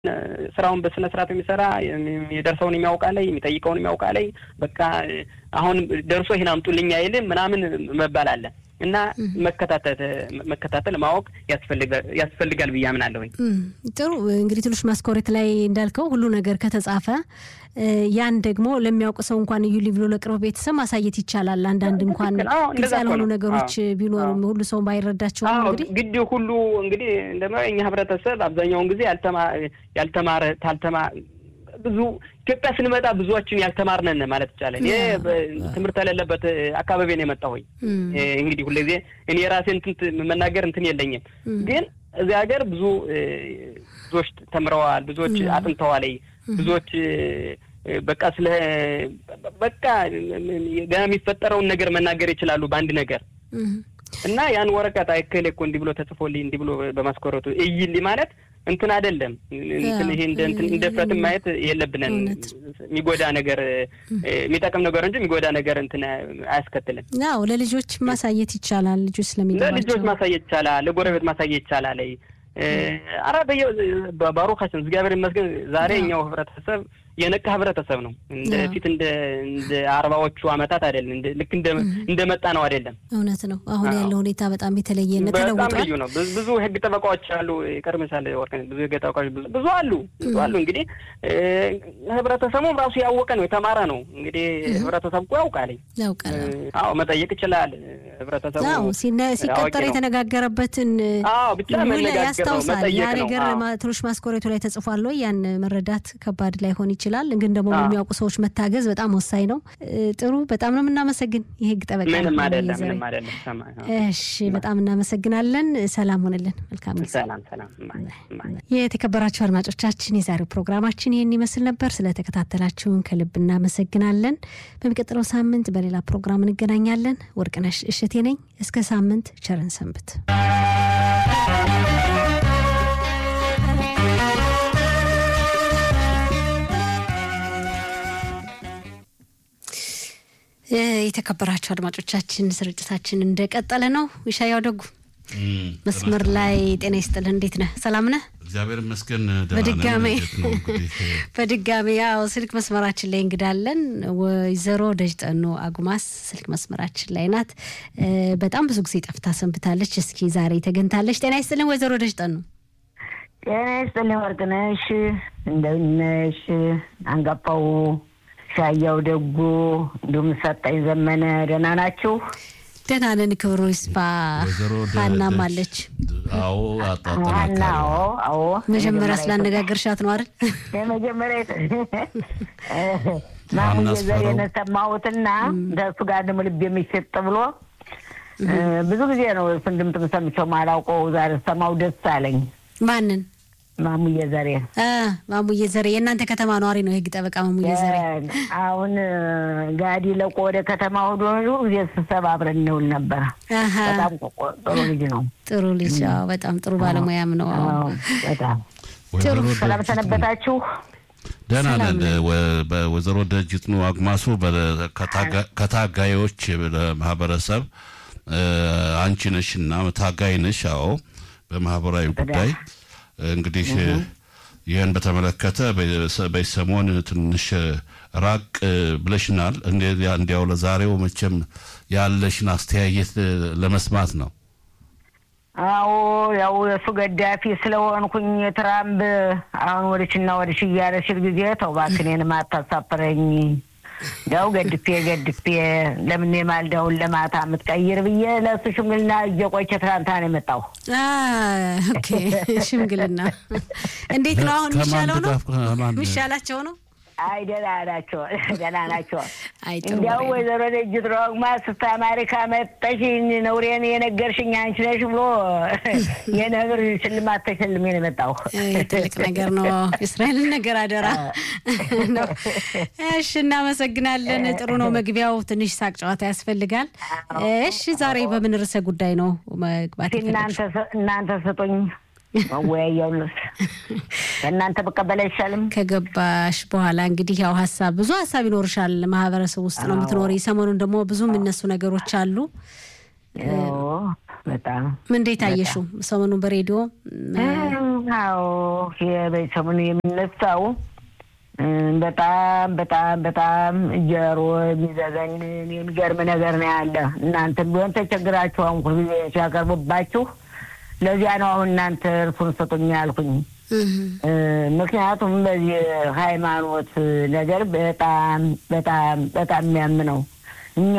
ስራውን በስነ ስርዓት የሚሰራ የደርሰውን የሚያውቃ ላይ የሚጠይቀውን የሚያውቃ ላይ በቃ አሁን ደርሶ ይህን አምጡልኝ አይልም ምናምን መባል አለ እና መከታተል መከታተል ማወቅ ያስፈልጋል ብዬ አምናለሁ። ጥሩ እንግዲህ ትንሽ ማስኮሬት ላይ እንዳልከው ሁሉ ነገር ከተጻፈ ያን ደግሞ ለሚያውቅ ሰው እንኳን እዩ ብሎ ለቅርብ ቤተሰብ ማሳየት ይቻላል። አንዳንድ እንኳን ግልጽ ያልሆኑ ነገሮች ቢኖሩም ሁሉ ሰው ባይረዳቸውም እንግዲህ ግድ ሁሉ እንግዲህ እንደ እኛ ህብረተሰብ አብዛኛውን ጊዜ ያልተማረ ታልተማ ብዙ ኢትዮጵያ ስንመጣ ብዙዎችን ያልተማርነን ማለት ይቻላል። ይሄ ትምህርት የሌለበት አካባቢ ነው የመጣሁኝ። እንግዲህ ሁልጊዜ እኔ የራሴ እንትን መናገር እንትን የለኝም፣ ግን እዚህ ሀገር ብዙ ብዙዎች ተምረዋል፣ ብዙዎች አጥንተዋል፣ ብዙዎች በቃ ስለ በቃ ገና የሚፈጠረውን ነገር መናገር ይችላሉ በአንድ ነገር እና ያን ወረቀት አይከል እኮ እንዲህ ብሎ ተጽፎልኝ እንዲህ ብሎ በማስኮረቱ እይልኝ ማለት እንትን አይደለም። እንትን ይሄ እንደ እንትን እንደ ፍረትም ማየት የለብንን የሚጎዳ ነገር የሚጠቅም ነገር እንጂ የሚጎዳ ነገር እንትን አያስከትልም። አዎ ለልጆች ማሳየት ይቻላል። ልጆች ስለሚገባቸው ለልጆች ማሳየት ይቻላል። ለጎረቤት ማሳየት ይቻላል። አረ በየ ባሮካችን እግዚአብሔር ይመስገን ዛሬ እኛው ህብረተሰብ የነቃ ህብረተሰብ ነው። እንደ ፊት እንደ እንደ አርባዎቹ አመታት አይደለም። ልክ እንደ እንደ መጣ ነው አይደለም። እውነት ነው። አሁን ያለው ሁኔታ በጣም የተለየ ነው፣ በጣም ተለውጧል። ልዩ ነው። ብዙ ህግ ጠበቃዎች አሉ። ይቀርምሻል ወርቅ ብዙ ህግ ጠበቃዎች ብዙ አሉ ብዙ አሉ። እንግዲህ ህብረተሰቡም ራሱ ያወቀ ነው የተማረ ነው። እንግዲህ ህብረተሰብ እኮ ያውቃል ያውቃል። አዎ መጠየቅ ይችላል። ህብረተሰቡ አዎ ሲቀጠር የተነጋገረበትን አዎ ብቻ መነጋገር ነው ያስታውሳል። ያ መጠየቅ ነው። ነገር ትንሽ ማስኮሬቱ ላይ ተጽፏል ወይ ያን መረዳት ከባድ ላይሆን ይችላል። ግን ደግሞ የሚያውቁ ሰዎች መታገዝ በጣም ወሳኝ ነው። ጥሩ፣ በጣም ነው የምናመሰግን የህግ ጠበቃ ምንም ነው አይደለም ዘሬ። ምንም አይደለም። ሰማ እሺ፣ በጣም እናመሰግናለን። ሰላም ሆንልን። መልካም ጊዜ። ሰላም ሰላም። የተከበራችሁ አድማጮቻችን የዛሬው ፕሮግራማችን ይህን ይመስል ነበር። ስለተከታተላችሁን ከልብ እናመሰግናለን። በሚቀጥለው ሳምንት በሌላ ፕሮግራም እንገናኛለን። ወርቅነሽ እሸቴ ነኝ። እስከ ሳምንት ቸርን ሰንብት። የተከበራችሁ አድማጮቻችን ስርጭታችን እንደቀጠለ ነው። ይሻያው ደጉ መስመር ላይ ጤና ይስጥልህ። እንዴት ነህ? ሰላም ነህ? እግዚአብሔር ይመስገን ደህና ነን። በድጋሜ እንዴት ነው እንግዲህ በድጋሜ ያው ስልክ መስመራችን ላይ እንግዳለን። ወይዘሮ ደጅጠኖ አጉማስ ስልክ መስመራችን ላይ ናት። እ በጣም ብዙ ጊዜ ጠፍታ ሰንብታለች። እስኪ ዛሬ ተገኝታለች። ጤና ይስጥልን ወይዘሮ ደጅጠኖ። ጤና ይስጥልኝ ወርቅነሽ፣ እንደምን ነሽ? አንጋፋው ሻያው ደጉ እንዲሁም ሰጠኝ ዘመነ ደህና ናችሁ? ደህና ነን፣ ክብሩ ይስፋ። ወይዘሮ ደ- ሀናም ደጅ- አለች። አዎ ዋና አጣጠናከረ አዎ አዎ መጀመሪያ ስላነጋገርሻት ነው አይደል? የመጀመሪያ ማሙዬ አናስፈረው። ዘሬን ሰማሁትና ከእሱ ጋር ደግሞ ልብ የሚሸጥ ብሎ እ፣ ብዙ ጊዜ ነው እሱን ድምፅ ሰምቼው ማላውቀው ዛሬ ሰማው ደስ አለኝ። ማንን? ማሙዬ ዘሬ አ ማሙዬ ዘሬ የእናንተ ከተማ ነዋሪ ነው የህግ ጠበቃ ማሙዬ ዘሬ። አሁን እ፣ ጋዲ ለቆ ወደ ከተማ ሆዶ ብዙ ጊዜ ስብሰባ አብረን እንውል ነበረ። አሀ በጣም ቆ- ጥሩ ልጅ ነው። ጥሩ ልጅ፣ አዎ በጣም ጥሩ ባለሙያም ነው። አዎ። አዎ፣ በጣም ወይዘሮ ሰላም ደጅት ሰነበታችሁ። ደህና ሰላም ነን። ወ- በወይዘሮ ደጅት ነው አግማሱ በ- ከታጋ- ከታጋዮች ማህበረሰብ እ፣ አንቺ ነሽ እና ታጋይ ነሽ። አዎ በማህበራዊ ጉዳይ እንግዲህ ይህን በተመለከተ በ- በሰሞን ትንሽ ራቅ ብለሽናል። እንዲ- እንዲያው ለዛሬው መቼም ያለሽን አስተያየት ለመስማት ነው። አዎ ያው የእሱ ገዳፊ ስለሆንኩኝ የትራምፕ አሁን ወደችና ወደሽ እያለ ሲል ጊዜ ተው እባክህ እኔንም አታሳፍረኝ ያው ገድፌ ገድፌ ለምን የማልዳውን ለማታ የምትቀይር ብዬ ለእሱ ሽምግልና እየቆይቼ ትናንትና ነው የመጣው። አ ኦኬ ሽምግልና እንዴት ነው አሁን? ከማን የሚሻለው ነው ድጋፍ ከማን- የሚሻላቸው ነው? አይ ደህና ናቸው ደህና ናቸው። አይ ጥሩ እንዲያው ወሬ ነው። ወይዘሮ ደጅት ሮግማ ስታ አሜሪካ መጠሽ ነውሬን የነገርሽኝ አንቺ ነሽ ብሎ የነብር ሽልማት ተሸልሜ ነው የመጣው። አይ፣ ትልቅ ነገር ነው። የእስራኤልን ነገር አደራ ነው። እሺ፣ እናመሰግናለን። ጥሩ ነው መግቢያው። ትንሽ ሳቅ ጨዋታ ያስፈልጋል። እሺ፣ ዛሬ በምን ርዕሰ ጉዳይ ነው መግባት እናንተ የፈለግሽው? ስ- እናንተ ስጡኝ መወያያውን ልስ ከእናንተ በቀበል አይሻልም? ከገባሽ በኋላ እንግዲህ ያው ሀሳብ ብዙ ሀሳብ ይኖርሻል። ማህበረሰብ ውስጥ ነው የምትኖሪ። ሰሞኑን ደግሞ ብዙ የሚነሱ ነገሮች አሉ። አዎ። በጣም እንዴት አየሽው ሰሞኑን በሬዲዮ? አዎ በሰሞኑ የሚነሳው በጣም በጣም በጣም ጀሮ የሚዘገን የሚገርም ነገር ነው ያለ። እናንተ ቢሆን ተቸግራችሁ አሁን ሁልጊዜ ሲያቀርቡባችሁ ለዚያ ነው አሁን እናንተ እርሱን ስጡኝ ያልኩኝ። ምክንያቱም በዚህ ሃይማኖት ነገር በጣም በጣም በጣም የሚያምነው እኛ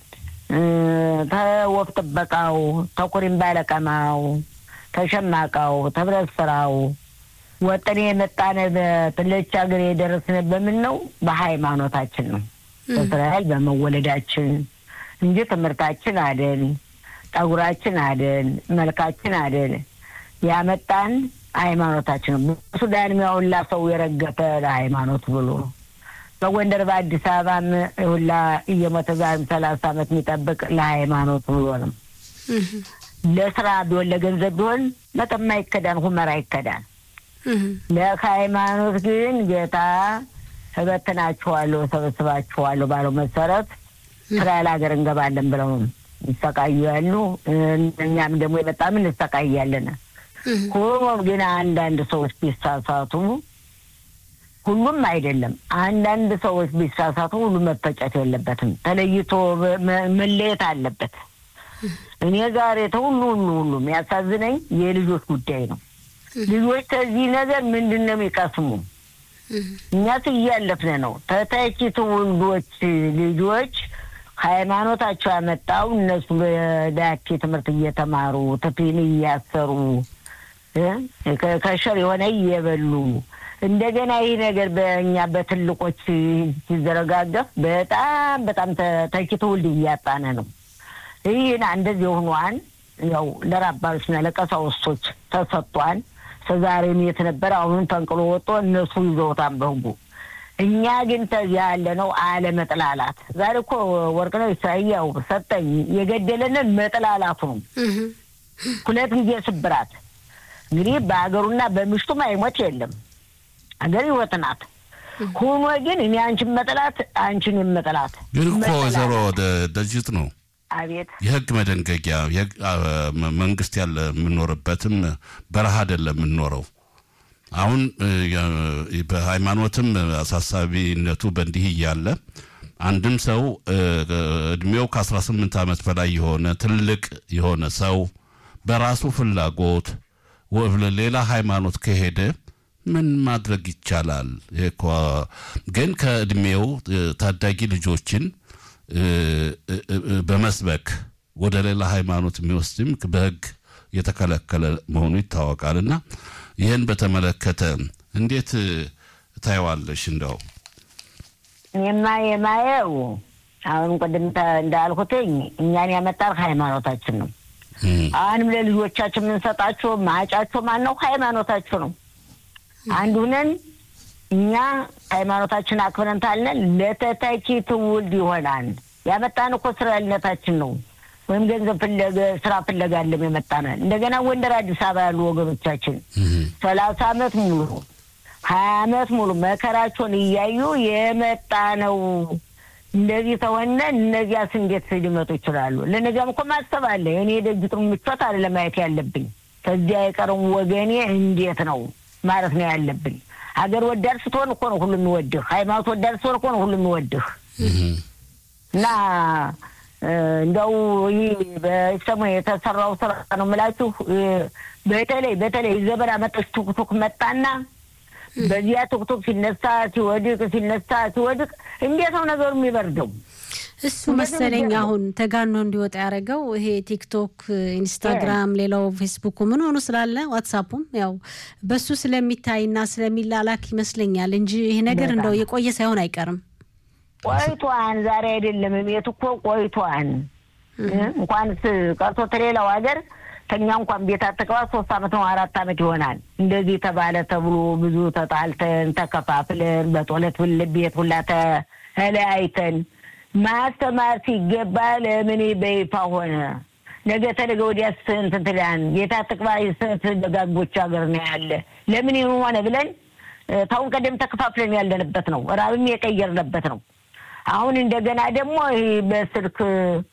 ተወፍ ጥበቃው፣ ተኩሪም ባለቀማው፣ ተሸማቃው፣ ተብረት ስራው ወጠን የመጣነ በትለች ሀገር የደረስነ በምን ነው? በሃይማኖታችን ነው። በእስራኤል በመወለዳችን እንጂ ትምህርታችን አደል፣ ጠጉራችን አደል፣ መልካችን አደል። ያመጣን ሃይማኖታችን ነው። በሱዳን የሚያውላ ሰው የረገፈ ለሃይማኖት ብሎ በጎንደር በአዲስ አበባም ሁላ እየሞተ ዛሬም ሰላሳ ዓመት የሚጠብቅ ለሃይማኖት ብሎ ነው። ለስራ ቢሆን ለገንዘብ ቢሆን መጠማ ይከዳን፣ ሁመራ ይከዳን። ለሃይማኖት ግን ጌታ እበትናችኋለሁ፣ ሰበስባችኋለሁ ባለው መሰረት እስራኤል ሀገር እንገባለን ብለው ይሰቃዩ ያሉ፣ እኛም ደግሞ የመጣም እንሰቃያለን። ሆኖም ግን አንዳንድ ሰዎች ቢሳሳቱ ሁሉም አይደለም። አንዳንድ ሰዎች ቢሳሳቱ ሁሉ መፈጨት የለበትም። ተለይቶ መለየት አለበት። እኔ ዛሬ ተሁሉ ሁሉ ሁሉ የሚያሳዝነኝ የልጆች ጉዳይ ነው። ልጆች ከዚህ ነገር ምንድን ነው የሚቀስሙ? እኛስ እያለፍን ነው። ተተኪ ትውልዶች ልጆች ሃይማኖታቸው ያመጣው እነሱ በዳኬ ትምህርት እየተማሩ ትፊን እያሰሩ ከሸር የሆነ እየበሉ እንደገና ይህ ነገር በእኛ በትልቆች ሲዘረጋገፍ በጣም በጣም ተተኪ ትውልድ እያጣነ ነው። ይህን እንደዚህ የሆኗን ያው ለራባሮችና ለቀሳውስቶች ተሰጥቷል። እስከዛሬም የት ነበር? አሁንም ተንቅሎ ወጥቶ እነሱ ይዘውታን በህጉ። እኛ ግን ተዚያ ያለ ነው አለመጥላላት። ዛሬ እኮ ወርቅነህ ኢሳያው ሰጠኝ የገደለንን መጥላላቱ ነው። ሁለት ጊዜ ስብራት እንግዲህ በሀገሩና በምሽቱም አይሞት የለም ሀገር ህይወት ናት። ሆኖ ግን እኔ አንቺን መጥላት አንቺን የመጥላት ግን እኮ ወይዘሮ ደጅት ነው አቤት የህግ መደንገጊያ መንግስት ያለ የምንኖርበትም በረሃ አይደለም የምንኖረው። አሁን በሃይማኖትም አሳሳቢነቱ በእንዲህ እያለ አንድም ሰው እድሜው ከአስራ ስምንት ዓመት በላይ የሆነ ትልቅ የሆነ ሰው በራሱ ፍላጎት ሌላ ሃይማኖት ከሄደ ምን ማድረግ ይቻላል? ግን ከእድሜው ታዳጊ ልጆችን በመስበክ ወደ ሌላ ሃይማኖት የሚወስድም በህግ የተከለከለ መሆኑ ይታወቃል። እና ይህን በተመለከተ እንዴት ታየዋለሽ? እንደው እኔማ የማየው አሁን ቅድም እንዳልኩትኝ እኛን ያመጣን ሃይማኖታችን ነው። አሁንም ለልጆቻችን የምንሰጣቸው ማጫቸው ማን ነው? ሃይማኖታቸው ነው። አንድ ሁነን እኛ ሃይማኖታችን አክብረን ታልነን ለተተኪ ትውልድ ይሆናል። ያመጣን እኮ እስራኤልነታችን ነው፣ ወይም ገንዘብ ፍለገ ስራ ፍለጋ አለም የመጣን። እንደገና ጎንደር፣ አዲስ አበባ ያሉ ወገኖቻችን ሰላሳ አመት ሙሉ ሀያ አመት ሙሉ መከራቸውን እያዩ የመጣ ነው። እንደዚህ ተሆነ እነዚያስ እንዴት ሊመጡ ይችላሉ? ለነዚያም እኮ ማሰብ አለ። እኔ ደጅ ጥሩ ምቾት አለ ለማየት ያለብኝ ከዚያ የቀረው ወገኔ እንዴት ነው ማለት ነው ያለብኝ። ሀገር ወዳድ ስትሆን እኮ ነው ሁሉ የሚወድህ። ሃይማኖት ወዳድ ስትሆን እኮ ነው ሁሉ የሚወድህ። እና እንደው ይህ በሰሙ የተሰራው ስራ ነው የምላችሁ። በተለይ በተለይ ዘመን አመጣሽ ቱክቱክ መጣና በዚያ ቱክቱክ ሲነሳ ሲወድቅ ሲነሳ ሲወድቅ እንዴት ነው ነገሩ የሚበርደው? እሱ መሰለኝ አሁን ተጋኖ እንዲወጣ ያደረገው ይሄ ቲክቶክ፣ ኢንስታግራም፣ ሌላው ፌስቡኩ ምን ሆኑ ስላለ ዋትሳፑም ያው በሱ ስለሚታይና ስለሚላላክ ይመስለኛል እንጂ ይሄ ነገር እንደው የቆየ ሳይሆን አይቀርም። ቆይቷን ዛሬ አይደለም ቤት እኮ ቆይቷን እንኳንስ ቀርቶ ተሌላው ሀገር ከኛ እንኳን ቤት አትቅባ ሶስት አመት ነው አራት አመት ይሆናል። እንደዚህ ተባለ ተብሎ ብዙ ተጣልተን ተከፋፍለን በጦለት ቤት ሁላ ተለያይተን ማስተማር ሲገባ ለምን በይፋ ሆነ? ነገ ተነገ ወዲያ ስንት ትላን ጌታ ጥቅባ ስንት ደጋጎች ሀገር ነው ያለ ለምን ይሁን ሆነ ብለን ታሁን ቀደም ተከፋፍለን ያለንበት ነው። ራብም የቀየርንበት ነው። አሁን እንደገና ደግሞ ይህ በስልክ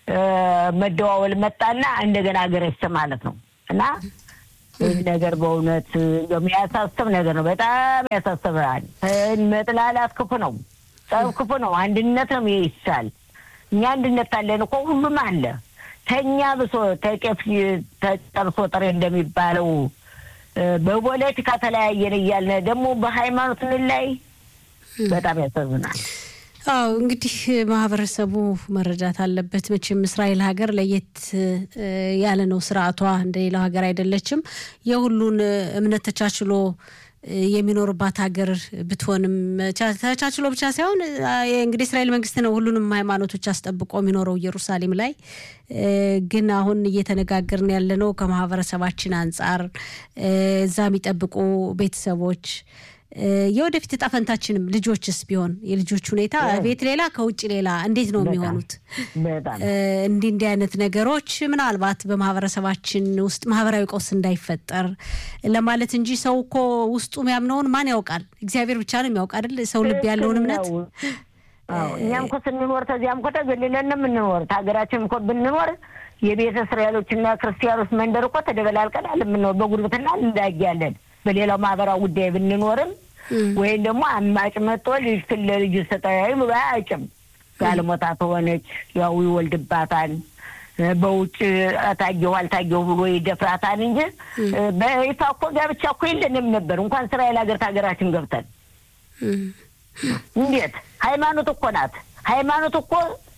መደዋወል መጣና እንደገና አገረሸ ማለት ነው እና ይህ ነገር በእውነት የሚያሳስብ ነገር ነው። በጣም ያሳስባል። መጥላላት ክፉ ነው። ጸብ ክፉ ነው። አንድነት ነው ይሻል። እኛ አንድነት አለን እኮ ሁሉም አለ። ተኛ ብሶ ተቄፍ ተጨርሶ ጥሬ እንደሚባለው በፖለቲካ ተለያየን እያልን ደግሞ በሃይማኖት ላይ በጣም ያሳዝናል። አዎ እንግዲህ ማህበረሰቡ መረዳት አለበት። መቼም እስራኤል ሀገር ለየት ያለ ነው ስርዓቷ፣ እንደሌላው ሀገር አይደለችም። የሁሉን እምነት ተቻችሎ የሚኖርባት ሀገር ብትሆንም ተቻችሎ ብቻ ሳይሆን እንግዲህ እስራኤል መንግስት ነው ሁሉንም ሃይማኖቶች አስጠብቆ የሚኖረው ኢየሩሳሌም ላይ። ግን አሁን እየተነጋገርን ያለነው ከማህበረሰባችን አንጻር እዛ የሚጠብቁ ቤተሰቦች የወደፊት እጣ ፈንታችንም ልጆችስ ቢሆን የልጆች ሁኔታ ቤት ሌላ ከውጭ ሌላ እንዴት ነው የሚሆኑት? እንዲህ እንዲህ አይነት ነገሮች ምናልባት በማህበረሰባችን ውስጥ ማህበራዊ ቀውስ እንዳይፈጠር ለማለት እንጂ ሰው እኮ ውስጡ የሚያምነውን ማን ያውቃል? እግዚአብሔር ብቻ ነው የሚያውቅ አይደል? ሰው ልብ ያለውን እምነት እኛም እኮ ስንኖር ተዚያም እኮ ተገልለን የምንኖር ሀገራችን እኮ ብንኖር የቤተ እስራኤሎችና ክርስቲያኖች መንደር እኮ ተደበላልቀን የምንኖር በጉርብትና እንዳያለን በሌላው ማህበራዊ ጉዳይ ብንኖርም ወይም ደግሞ አማጭ መጥቶ ልጅ ለልጅ ሰጠያዊ ብሎ አያጭም። ጋለሞታ ከሆነች ያው ይወልድባታል። በውጭ ታየሁ አልታየሁ ብሎ ይደፍራታል እንጂ በይፋ እኮ ጋብቻ እኮ የለንም ነበር እንኳን እስራኤል ሀገር ከሀገራችን ገብተን እንዴት ሃይማኖት እኮ ናት። ሃይማኖት እኮ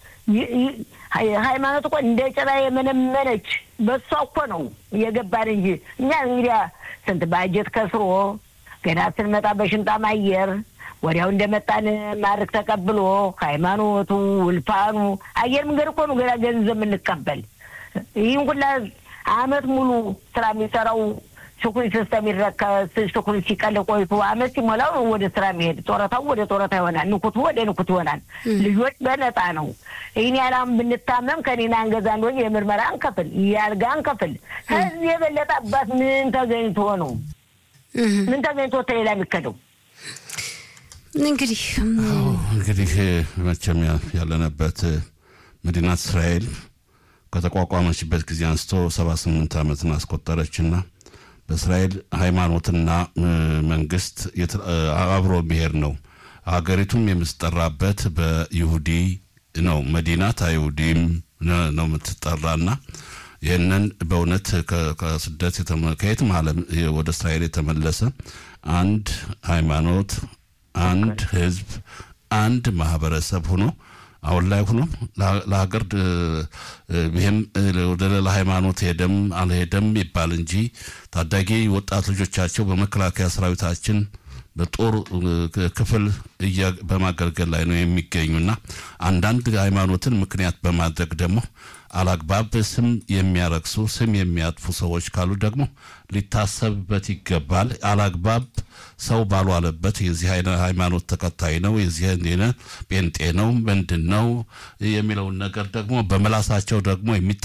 ሃይማኖት እኮ እንደ ጭራ የመነመነች በሷ እኮ ነው የገባን እንጂ እኛ እንግዲያ ስንት ባጀት ከስሮ ገና ስንመጣ በሽንጣም አየር ወዲያው እንደመጣን ማድረግ ተቀብሎ ሃይማኖቱ ውልፋኑ አየር መንገድ እኮ ነው ገና ገንዘብ የምንቀበል። ይህን ሁላ አመት ሙሉ ስራ የሚሰራው ሽኩሪ ሲስተሚረከ ሽኩሪ ሲቀል ቆይቶ አመት ሲሞላው ወደ ስራ የሚሄድ ጦረታው ወደ ጦረታ ይሆናል፣ ንኩቱ ወደ ንኩት ይሆናል። ልጆች በነፃ ነው። ይህን ያላም ብንታመም ከኔና አንገዛ እንደሆኝ የምርመራ አንከፍል፣ የአልጋ አንከፍል። ከዚህ የበለጠ አባት ምን ተገኝቶ ነው? ምን ተገኝቶ ተሌላ የሚከደው? እንግዲህ እንግዲህ መቼም ያለንበት መዲናት እስራኤል ከተቋቋመችበት ጊዜ አንስቶ ሰባ ስምንት ዓመትን አስቆጠረችና በእስራኤል ሃይማኖትና መንግስት አብሮ የሚሄድ ነው። ሀገሪቱም የምትጠራበት በይሁዲ ነው። መዲናት አይሁዲም ነው የምትጠራና ይህንን በእውነት ከስደት ከየትም ዓለም ወደ እስራኤል የተመለሰ አንድ ሃይማኖት፣ አንድ ህዝብ፣ አንድ ማህበረሰብ ሆኖ አሁን ላይ ሆኖ ለሀገር ይህም ወደ ሌላ ሃይማኖት ሄደም አልሄደም ይባል እንጂ ታዳጊ ወጣት ልጆቻቸው በመከላከያ ሰራዊታችን በጦር ክፍል በማገልገል ላይ ነው የሚገኙና አንዳንድ ሃይማኖትን ምክንያት በማድረግ ደግሞ አላግባብ ስም የሚያረክሱ ስም የሚያጥፉ ሰዎች ካሉ ደግሞ ሊታሰብበት ይገባል። አላግባብ ሰው ባልዋለበት የዚህ ሃይማኖት ተከታይ ነው፣ የዚህ ጴንጤ ነው፣ ምንድን ነው የሚለውን ነገር ደግሞ በመላሳቸው ደግሞ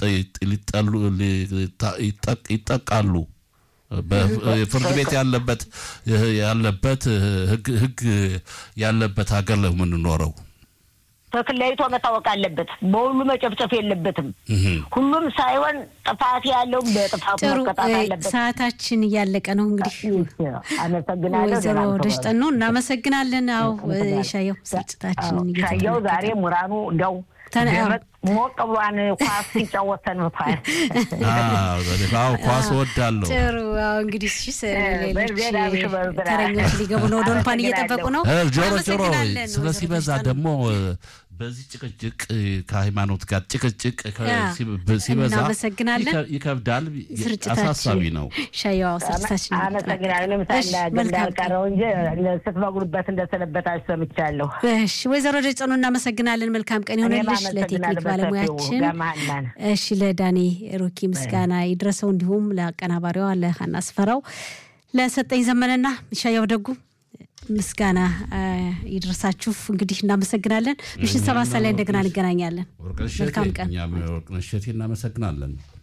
ይጠቃሉ። ፍርድ ቤት ያለበት ያለበት ህግ ያለበት ሀገር ነው የምንኖረው። ተክለይቶ መታወቅ አለበት። በሁሉ መጨፍጨፍ የለበትም። ሁሉም ሳይሆን ጥፋት ያለው በጥፋቱ መቀጣት አለበት። ሰዓታችን እያለቀ ነው። እንግዲህ አመሰግናለሁ። ወይዘሮ ደሽጠን ነው እናመሰግናለን። አዎ ሻየው ስርጭታችንን ሻየው ዛሬ ሙራኑ እንደው ሞቅ ብሏን ኳስ ሲጫወት ሰንብቷል። ኳስ ወዳለሁ። ጥሩ እንግዲህ ሌሎች ተረኞች ሊገቡ ነው። ወደ ኦልፓን እየጠበቁ ነው። ጆሮ ጆሮ ስለ ሲበዛ ደግሞ በዚህ ጭቅጭቅ ከሃይማኖት ጋር ጭቅጭቅ ሲበዛ እናመሰግናለን። ይከብዳል፣ አሳሳቢ ነው። ሻያው ስርጭታችን አመሰግናለሁ። ለምሳሌ እንዳልቀረው እንጂ ስትመጉሉበት እንደሰነበታችሁ ሰምቻለሁ። እሺ ወይዘሮ ደጨኑ እናመሰግናለን። መልካም ቀን ይሆንልሽ። ለቴክኒክ ባለሙያችን እሺ፣ ለዳኒ ሮኪ ምስጋና ይድረሰው፣ እንዲሁም ለአቀናባሪዋ ለሀና ስፈራው፣ ለሰጠኝ ዘመነና ሻያው ደጉ ምስጋና ይድረሳችሁ። እንግዲህ እናመሰግናለን። ምሽት ሰባት ሰዓት ላይ እንደገና እንገናኛለን። መልካም ቀን። ወርቅነሽ እሸቴ እናመሰግናለን።